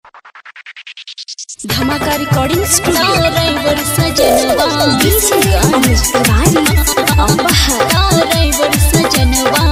धमाका recording studio driver सजनवा अनुज तिवारी अपहर ड्राइवर सजनवा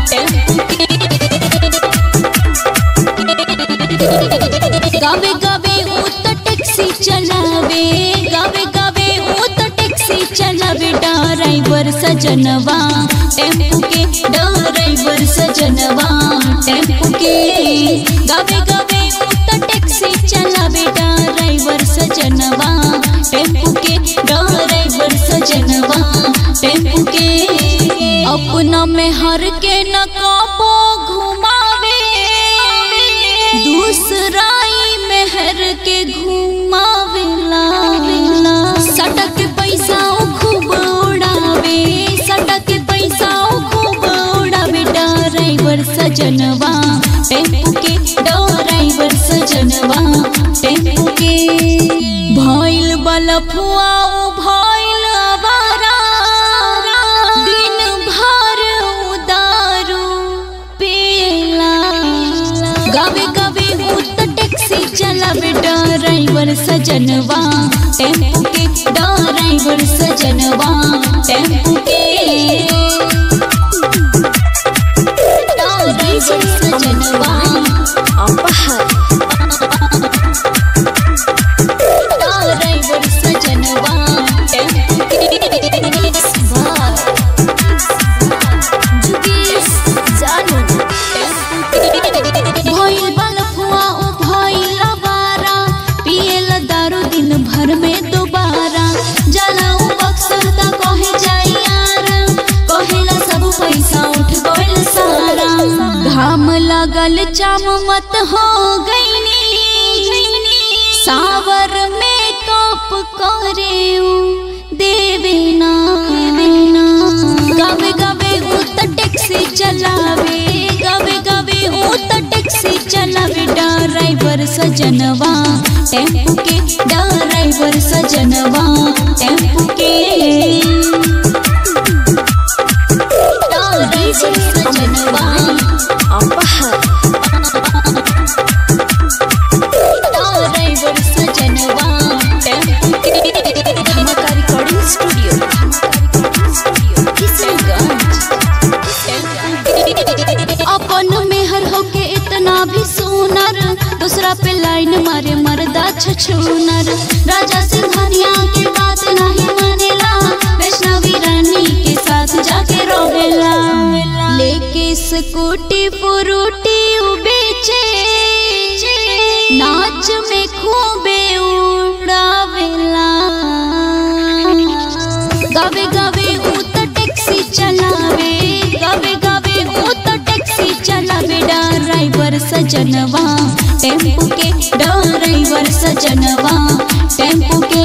गावे गावे ऊ तो टैक्सी चलावे गावे गावे ऊ तो टैक्सी चलावे ड्राइवर सजनवा टेम्पू के ड्राइवर सजनवा टेम्पू के गावे गावे ऊ तो टैक्सी चलावे ड्राइवर सजनवा टेम्पू के ड्राइवर सजनवा टेम्पू के अपना में हर के न काबो घुमावे दूसराई मेहर के घुमावेला सटक पैसा उ खूब उड़ावे सटक पैसा उ खूब उड़ावे ड्राइवर सजनवा टेम्पू के ड्राइवर सजनवा टेम्पू के भइल बलफुआ उ भइल आवारा दिन भर उदारू पेला गावे गावे हूँ तो टैक्सी चलावे ड्राइवर सजनवा टेम्पू के ड्राइवर सजनवा टेम्पू के ड्राइवर सजनवा अपहर ड्राइवर सजनवा टेम्पू के जुगेश जानू भइल बलफुआ उ भइल बारा पियल दारू दिन भर में दोबारा जलाऊ अक्सर त कहे जाई यार कहेला सब पैसा उठ गइल सारा घाम लगल चाम मत हो गईनी सावर में कप करे देवे ना गावे गावे ऊ त टैक्सी चलावे गावे गावे ऊ त टैक्सी चलावे ड्राइवर सजनवा टेम्पू के ड्राइवर सजनवा टेम्पू के ड्राइवर सजनवा अपहर ड्राइवर सजनवा टेम्पू के धमाका रिकॉर्डिंग स्टूडियो किशनगंज अपन मेहर होके इतना भी सुनर दूसरा पे लाइन मारे मरदा छछूनर राजा सिंघानिया के बात नहीं मानेला वैष्णवी रानी के साथ जाके रोवेला लेके स्कूटी पुरुटी उ बेचे नाच में खूबे उड़ावेला गावे गावे ऊ तो टैक्सी चलावे गावे गावे ऊ तो टैक्सी चलावे ड्राइवर सजनवा टेम्पू के ड्राइवर सजनवा टेम्पू के